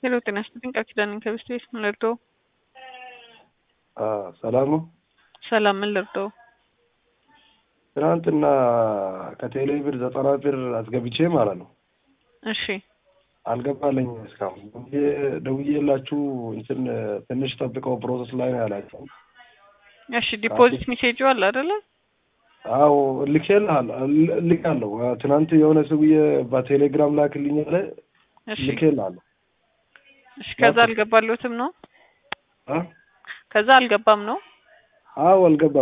ሄሎ ጤና ይስጥልኝ ቃል ኪዳን ነኝ ከብስት ቤት ምን ልርዳው? ሰላም ነው። ሰላም ምን ልርዳው? ትናንትና ከቴሌ ብር ዘጠና ብር አስገብቼ ማለት ነው እሺ አልገባለኝ እስካሁን ደውዬ- ደውዬላችሁ እንትን ትንሽ ጠብቀው ፕሮሰስ ላይ ነው ያላቸው። እሺ ዲፖዚት ሜሴጁ አለ አይደለ? አዎ ልኬልሃለሁ ል- ልካለሁ። ትናንት የሆነ ሰውዬ በቴሌግራም ላክልኝ አለ እሺ ልኬልሃለሁ። እሺ ከዛ አልገባለሁትም ነው አ? ከዛ አልገባም ነው አዎ አልገባም።